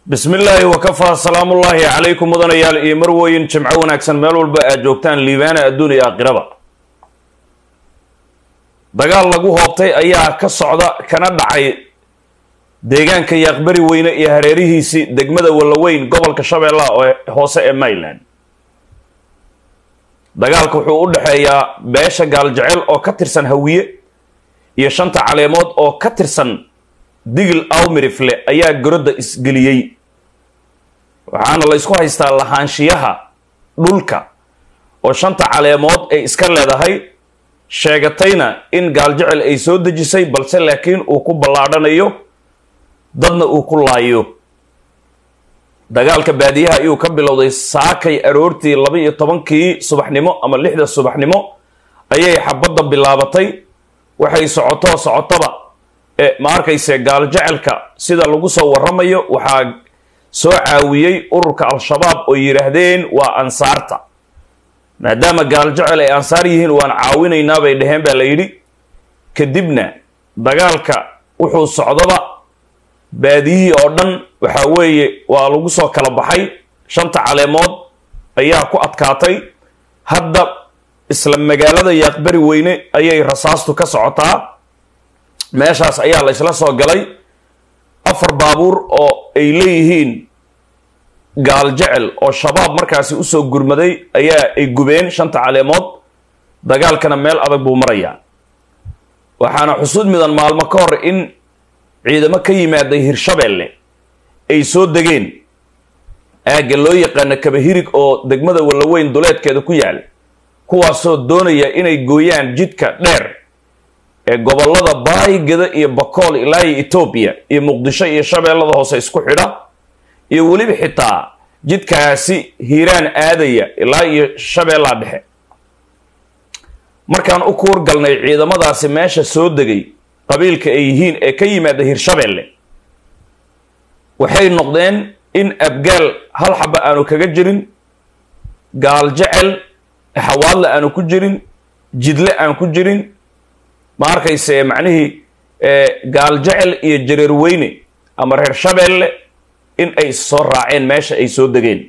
bismi illaahi wakafaa salaamullaahi calaykum mudanayaal iyo marwooyin jimco wanaagsan meel walba aad joogtaan liibaana adduun iyo aakhiraba dagaal lagu hoobtay ayaa ka socda kana dhacay deegaanka yaaqbari weyne iyo hareerihiisii degmada wallaweyn gobolka shabeellaha oo hoose ee maryland dagaalka wuxuu u dhexeeyaa beesha gaaljecel oo ka tirsan hawiye iyo shanta caleemood oo ka tirsan digil awmirifle ayaa garodda isgeliyey waxaana la ysku haystaa lahaanshiyaha dhulka oo shanta caleemood ay iska leedahay sheegatayna in gaaljecel ay soo dejisay balse laakiin uu ku ballaadhanayo dadna uu ku laayo dagaalka baadiyaha ayuu ka bilowday saakay aroortii laba iyo tobankii subaxnimo ama lixda subaxnimo ayay xabadda bilaabatay waxay socotoo socotoba ee ma arkayse gaaljecelka sida lagu soo warramayo waxaa soo caawiyey ururka al-shabaab oo yidhaahdeen waa ansaarta maadaama gaaljecel ay ansaar yihiin waan caawinaynaa bay dheheen baa la yidhi kadibna dagaalka wuxuu socdaba baadiyihii oo dhan waxaa weeye waa lagu soo kala baxay shanta caleemood ayaa ku adkaatay hadda isla magaalada yaaqbari weyne ayay rasaastu ka socotaa meeshaas ayaa la ysla soo galay afar baabuur oo ay leeyihiin gaaljecel oo shabaab markaasi usoo gurmaday ayaa ay gubeen shanta caleemood dagaalkana meel adag buu marayaa waxaana xusuud midan maalmo ka hor in ciidamo ka yimaaday hirshabeelle ay soo degeen aagga loo yaqaano kabahirig oo degmada wallaweyn duleedkeeda ku yaal kuwaasoo doonaya inay gooyaan jidka dheer ee gobollada baayigada iyo bakool ilaa iyo etoobiya iyo muqdisho iyo shabeellada hoose isku xidha iyo weliba xitaa jidkaasi hiiraan aadaya ilaa iyo shabeellaa dhexe markaan u kuur galnay ciidamadaasi meesha soo degay qabiilka ay yihiin ee ka yimaada hirshabeelle waxay noqdeen in abgaal hal xaba aanu kaga jirin gaaljecel xawaadle aanu ku jirin jidle aan ku jirin ma arkayse macnihii gaaljecel iyo jareer weyne ama reer shabeelle in ay soo raaceen meesha ay soo degeen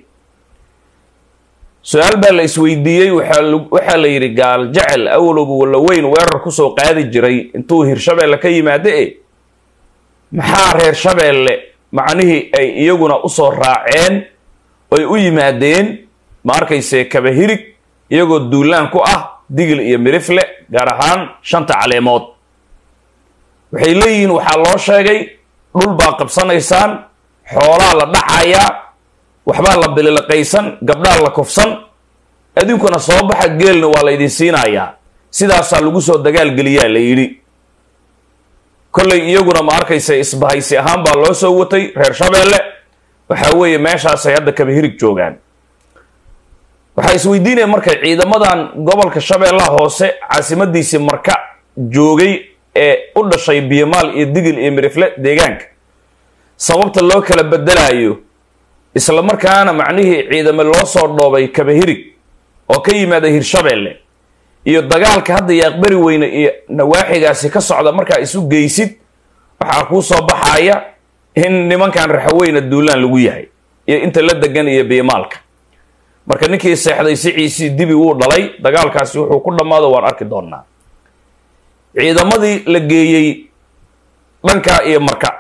su-aal baa la isweydiiyey waxaa la yidhi gaaljecel awalobu wallaweyn weerar kusoo qaadi jiray intuu hirshabeelle ka yimaado e maxaa reer shabeelle macnihii ay iyaguna usoo raaceen oy u yimaadeen ma arkayse kabahirig iyagoo duulaan ku ah digil iyo mirifle gaar ahaan shanta caleemood waxay leeyihiin waxaa loo sheegay dhul baa qabsanaysaan xoolaa la dhacayaa waxbaa la bililiqaysan gabdhaa la kufsan adinkuna soo baxa geelna waa la ydin siinayaa sidaasaa lagu soo dagaalgeliyaa la yidhi kollay iyaguna ma arkaysa isbahaysi ahaan baa loo soo watay reer shabeelle waxaa weeye meeshaasay hadda kabahirig joogaan waxaa isweydiinaya marka ciidamadan gobolka shabeellaha hoose caasimadiisii marka joogay ee u dhashay biyomaal iyo digil iyo mirifle deegaanka sababta loo kala bedelaayo isla markaana macnihii ciidamo loo soo dhoobay kabahirig oo ka yimaada hirshabeelle iyo dagaalka hadda yaaqbari weyne iyo nawaaxigaasi ka socda markaa isu geysid waxaa kuu soo baxaya in nimankan raxaweyna duulaan lagu yahay iyo inta la degan iyo biyomaalka marka ninkii seexday siciisii dibi wuu dhalay dagaalkaasi wuxuu ku dhammaado waan arki doonnaa ciidamadii la geeyey dhanka iyo marka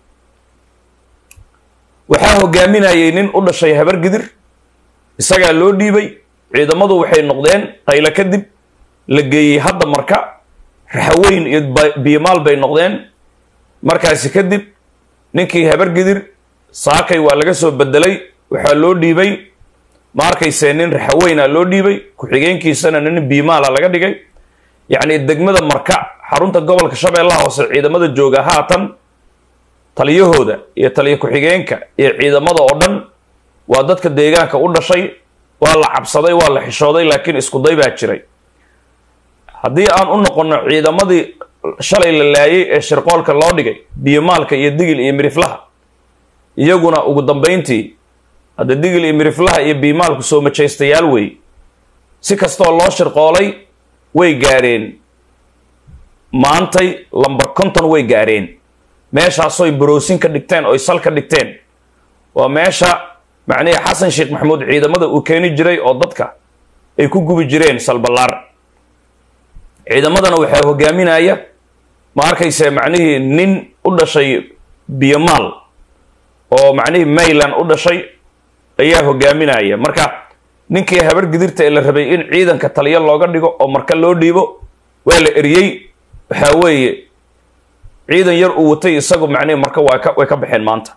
waxaa hogaaminayay nin u dhashay habargidir isagaa loo dhiibay ciidamadu waxay noqdeen qaylo kadib la geeyey hadda marka raxaweyn iyo biyomaal bay noqdeen markaasi kadib ninkii habargidir saakay waa laga soo bedelay waxaa loo dhiibay ma arkayse nin raxaweyna loo dhiibay ku-xigeenkiisana nin biimaala laga dhigay yacni degmada marka xarunta gobolka shabeellaha hoose ciidamada jooga haatan taliyahooda iyo taliyo ku-xigeenka iyo ciidamada oo dhan waa dadka deegaanka u dhashay waa la cabsaday waa la xishooday laakiin iskuday baa jiray haddii aan u noqono ciidamadii shalay la laayay ee shirqoolka loo dhigay biyomaalka iyo digil iyo miriflaha iyaguna ugu dambayntii hadda digil iyo miriflaha iyo biimaalku soo majaystayaal wey si kastoo loo shirqoolay way gaareen maantay lambar konton way gaareen meeshaasoy baroosin ka dhigteen oy sal ka dhigteen waa meesha macnihii xasan sheekh maxamuud ciidamada uu keeni jiray oo dadka ay ku gubi jireen salballaar ciidamadana waxaa hogaaminaya ma arkayse macnihii nin u dhashay biyomaal oo macnihii mayland u dhashay ayaa hogaaminaya marka ninkii habar gidirta ee la rabay in ciidanka taliyo looga dhigo oo marka loo dhiibo waa la eriyey waxaa weeye ciidan yar uu watay isagu macnihi marka waa ka way ka baxeen maanta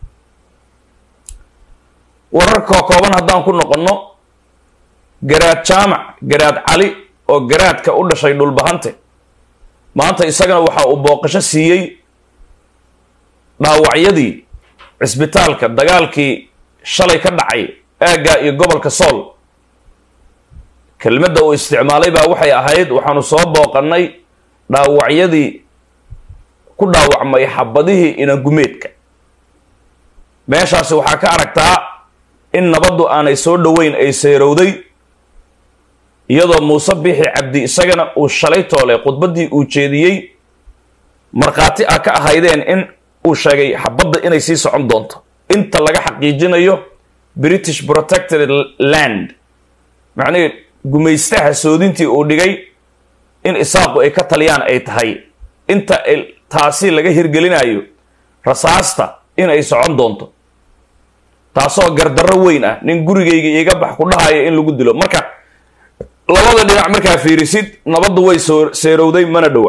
wararka kooban haddaan ku noqonno garaad jaamac garaad cali oo garaadka u dhashay dhulbahante maanta isagana waxa uu booqasho siiyey dhaawacyadii cisbitaalka dagaalkii shalay ka dhacay aagga iyo gobolka sool kelmadda uu isticmaalay baa waxay ahayd waxaanu soo booqannay dhaawacyadii ku dhaawacmay xabadihii inangumeedka meeshaasi waxaa ka aragtaa in nabaddu aanay soo dhoweyn ay seerowday iyadoo muuse biixi cabdi isagana uu shalay toole khudbaddii uu jeediyey markhaati ah ka ahaydeen in uu sheegay xabadda inay sii socon doonto inta laga xaqiijinayo british protected land macnihii gumaystaha soodintii uu dhigay in isaaqu ay ka taliyaan ay tahay inta taasi laga hirgelinayo rasaasta in ay socon doonto taasoo gardarro weyn ah nin gurigayga iiga bax ku dhahaya in lagu dilo marka labada dhinac markaa fiirisid nabaddu way soo seerowday mana dhowa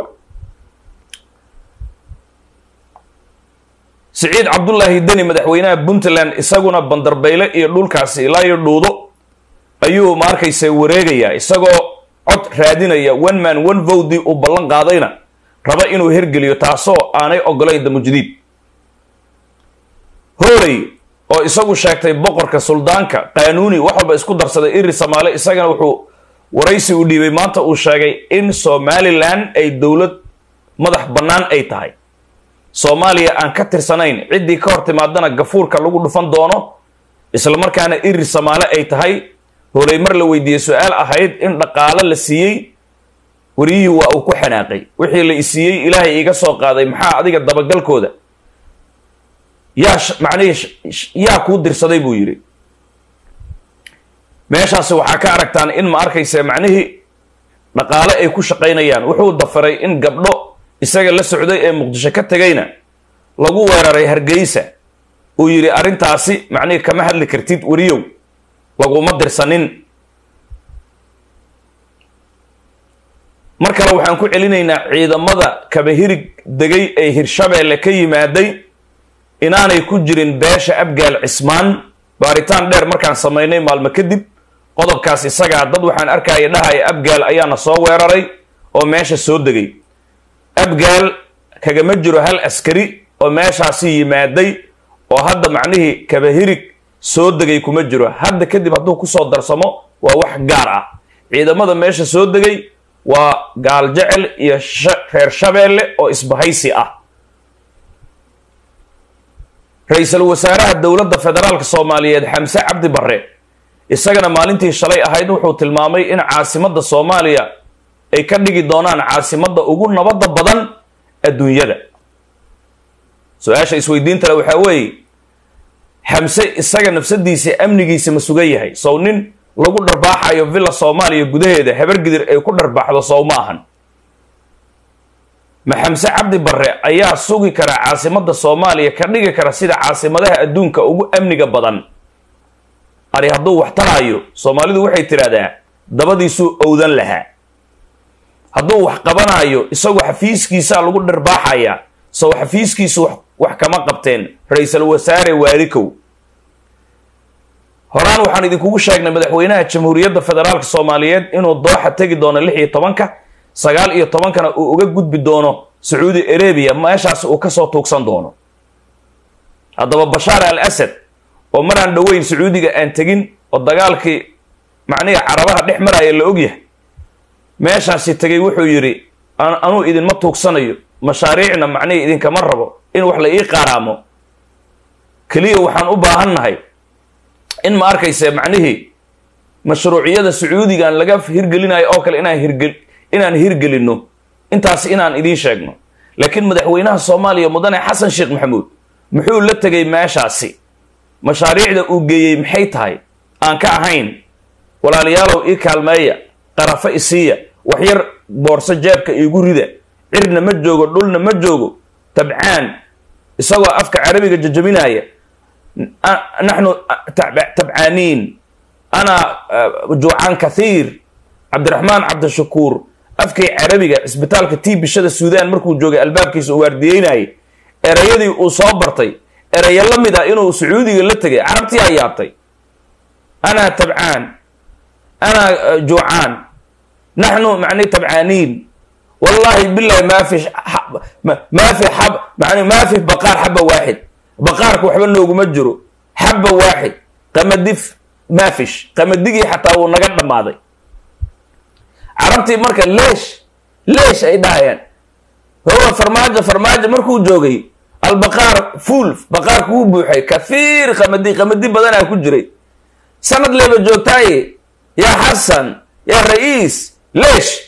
siciid cabdullaahi deni madaxweynaha puntland isaguna bandarbayle iyo dhulkaasi ilaa iyo dhuudo ayuu ma arkaysa wareegayaa isagoo cod raadinaya one man one vowdii uu ballan qaadayna raba inuu hergeliyo taasoo aanay ogolayn damujdiid hooley oo isagu sheegtay boqorka suldaanka qaanuuni wax walba isku darsaday iri samaale isagana wuxuu waraysi u dhiibay maanta uu sheegay in somalilan ay dowlad madax bannaan ay tahay soomaaliya aan ka tirsanayn ciddii ka hor timaadana gafuurka lagu dhufan doono isla markaana iri samaale ay tahay hooley mar la weydiiyey su-aal ahayd in dhaqaalo la siiyey wariyihii waa uu ku xanaaqay wixii la isiiyey ilaahay iiga soo qaaday maxaa adiga dabagalkooda yaa macnihii yaa kuu dirsaday buu yidhi meeshaasi waxaa ka aragtaan in ma arkaysa macnihii dhaqaale ay ku shaqaynayaan wuxuu dafaray in gabdho isaga la socday ee muqdisho ka tegayna lagu weeraray hargeysa uu yidhi arrintaasi macnihii kama hadli kartid weriyow laguma dirsanin mar kale waxaan ku celinaynaa ciidamada kabahirig degay ee hirshabeelle ka yimaaday inaanay ku jirin beesha abgaal cismaan baaritaan dheer markaan samaynay maalmo kadib qodobkaas isagaa dad waxaan arkaya dhahaya abgaal ayaana soo weeraray oo meesha soo degay abgaal kagama jiro hal askari oo meeshaasi yimaaday oo hadda macnihii kabahirig soo degay kuma jiro hadda kadib hadduu kusoo darsamo waa wax gaar ah ciidamada meesha soo degay waa gaal jecel iyo reer shabeelle oo isbahaysi ah ra-iisul wasaaraha dowladda federaalka soomaaliyeed xamse cabdi barre isagana maalintii shalay ahayd wuxuu tilmaamay in caasimadda soomaaliya ay ka dhigi doonaan caasimadda ugu nabadda badan adduunyada su-aasha isweydiintale waxaa weeye xamse isaga nafsadiisa amnigiisa ma sugan yahay sow nin lagu dharbaaxayo villa soomaaliya gudaheeda habargidir ay ku dharbaaxdo sow ma ahan ma xamse cabdi barre ayaa sugi kara caasimadda soomaaliya ka dhigi kara sida caasimadaha adduunka ugu amniga badan ari hadduu wax taraayo soomaalidu waxay tidhahdaa dabadiisuu owdan lahaa hadduu wax qabanaayo isagoo xafiiskiisaa lagu dharbaaxayaa sow xafiiskiisu wax kama qabteen ra-iisul wasaare waarikow horaan waxaan idinkugu sheegnay madaxweynaha jamhuuriyadda federaalka soomaaliyeed inuu dooxa tegi doono lix iyo tobanka sagaal iyo tobankana uu uga gudbi doono sacuudi arabia meeshaas uu kasoo tuugsan doono haddaba bashaar al asad oo maraan dhoweyn sacuudiga aan tegin oo dagaalkii macnihii carabaha dhex maraya la ogyahay meeshaasi tegay wuxuu yidhi anuu idinma tuugsanayo mashaariicna macnihii idinkama rabo in wax la ii qaaraamo keliya waxaan u baahannahay in ma arkayse macnihii mashruuciyada sacuudigan laga hirgelinayo oo kale inaan hirgel inaan hirgelinno intaas inaan idiin sheegno laakiin madaxweynaha soomaaliya mudane xasan sheekh maxamuud muxuu la tegay meeshaasi mashaariicda uu geeyey maxay tahay aan ka ahayn walaalayaalow ii kaalmeeya qarafo isiiya waxyar boorso jeebka iigu rida cirna ma joogo dhulna ma joogo tabcaan isagoo afka carabiga jajabinaya naxnu tabcaaniin ana juucaan kathiir cabdiraxmaan cabdishakuur afkii carabiga cisbitaalka tii bishada suudaan markuu joogay albaabkiisa uu waardiyeynayay erayadii uu soo bartay erayo la mid ah inuu sacuudiga la tegay carabtii aa yaabtay ana tabcaan ana juucaan naxnu mani tabcaaniin wallahi bilahi ma fi ma fi xab man ma fi baqaar xaba waaxid baqaarka waxba nooguma jiro xaba waaxid qamadi maafish qamadigii xataa wuu naga dhammaaday carabtii marka leesh leesh ay dhahayaan huwa farmaajo farmaajo markuu joogay albaqaar fuul baqaarka wuu buuxay kathiir qamadi qamadi badanaa ku jiray sanad leeba joogtaaye yaa xasan yaa ra-iis leesh